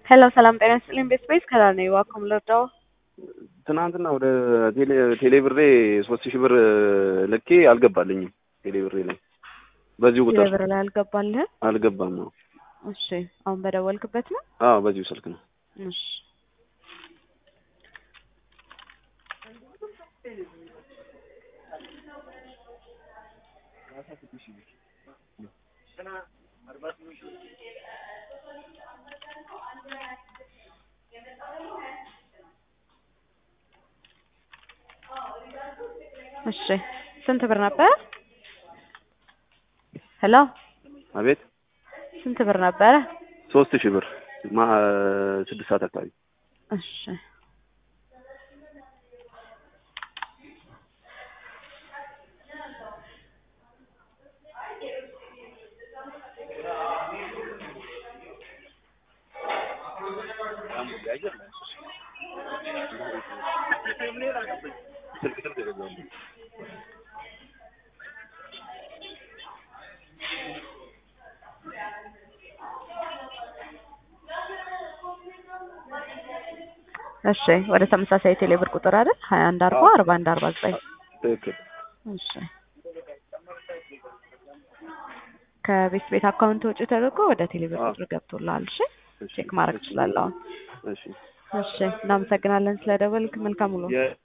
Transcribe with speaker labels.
Speaker 1: ሄሎ ሰላም ጤና ይስጥልኝ። ቤት ስፔስ ከላር ነው እባክዎ ልርዳዎ?
Speaker 2: ትናንትና ወደ ቴሌ ቴሌ ብሬ ሶስት ሺህ ብር ልኬ አልገባልኝም። ቴሌ ብሬ ላይ በዚሁ ቁጥር
Speaker 1: ብር ላይ አልገባልህም?
Speaker 2: አልገባም ነው።
Speaker 1: እሺ አሁን በደወልክበት ነው?
Speaker 2: አዎ በዚሁ ስልክ ነው።
Speaker 1: እሺ እሺ ስንት ብር ነበረ? ሄሎ
Speaker 2: አቤት
Speaker 1: ስንት ብር ነበረ?
Speaker 2: ሶስት ሺህ ብር ማ ስድስት ሰዓት አካባቢ
Speaker 1: እሺ እሺ ወደ ተመሳሳይ ቴሌ ብር ቁጥር አይደል? ሀያ አንድ አርባ አርባ አንድ አርባ ዘጠኝ
Speaker 2: ትክክል።
Speaker 1: እሺ ከቤት ቤት አካውንት ውጭ ተደርጎ ወደ ቴሌ ብር ቁጥር ገብቶልሃል። እሺ ቼክ ማድረግ ትችላለህ አሁን።
Speaker 2: እሺ
Speaker 1: እሺ እናመሰግናለን ስለደወልክ። መልካም ውሎ።
Speaker 2: የ-